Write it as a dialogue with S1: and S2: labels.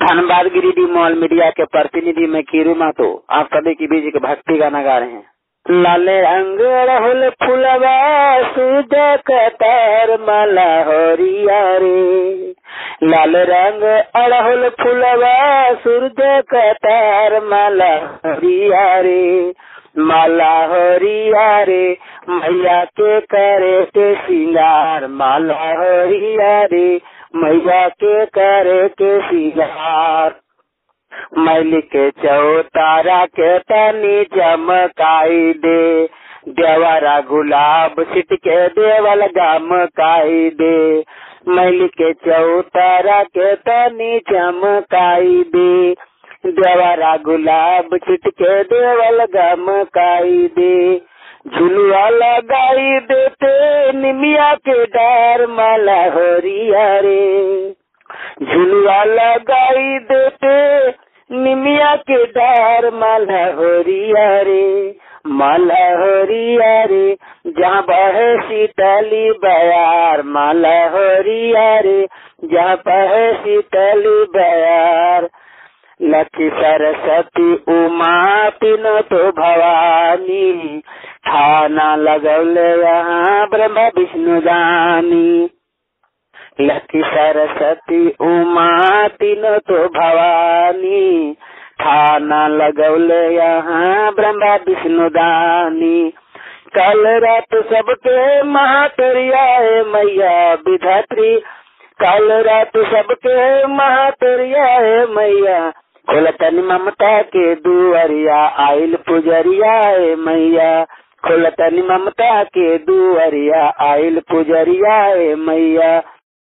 S1: Dhanbad Giridih mall media के प्रतिनिधि में कीरू मातो आप सभी के बीच एक भक्ति गाना गा रहे हैं लाले रंग रहल फुलवा सूद कतार माला होरिया रे लाल रंग अड़हुल फुलवा सूर्य कतार माला होरिया रे माला होरिया रे मैया के करे के सिंगार माला होरिया रे मैया के करे के सिंगार मैल के चौतारा के तनी चमकाई दे देवरा गुलाब सिट के देवल गमकाई दे मैल के चौतारा के तनी चमकाई दे देवरा गुलाब छिट के देवल गमकाई दे झुलुआ लगाई देते निमिया के डार माला होरिया रे झुलुआ लगाई देते निमिया के डार माला होरिया रे माला होरिया रे जहाँ बहे शीतली बयार माला होरिया रे जहाँ बहे शीतली बयार लक्ष्मी सरस्वती उमा तीन तो भवानी थाना लगौले यहाँ ब्रह्मा विष्णु दानी लक्ष्मी सरस्वती उमा तीन तो भवानी थाना लगौले यहाँ ब्रह्मा विष्णु दानी कल रात सबके महातरिया मैया विधात्री कल रात सबके महातरिया मैया खोलतन ममता के दुअरिया आइल पुजरिया ए मैया खोलतन ममता के दुअरिया आइल पुजरिया ए मैया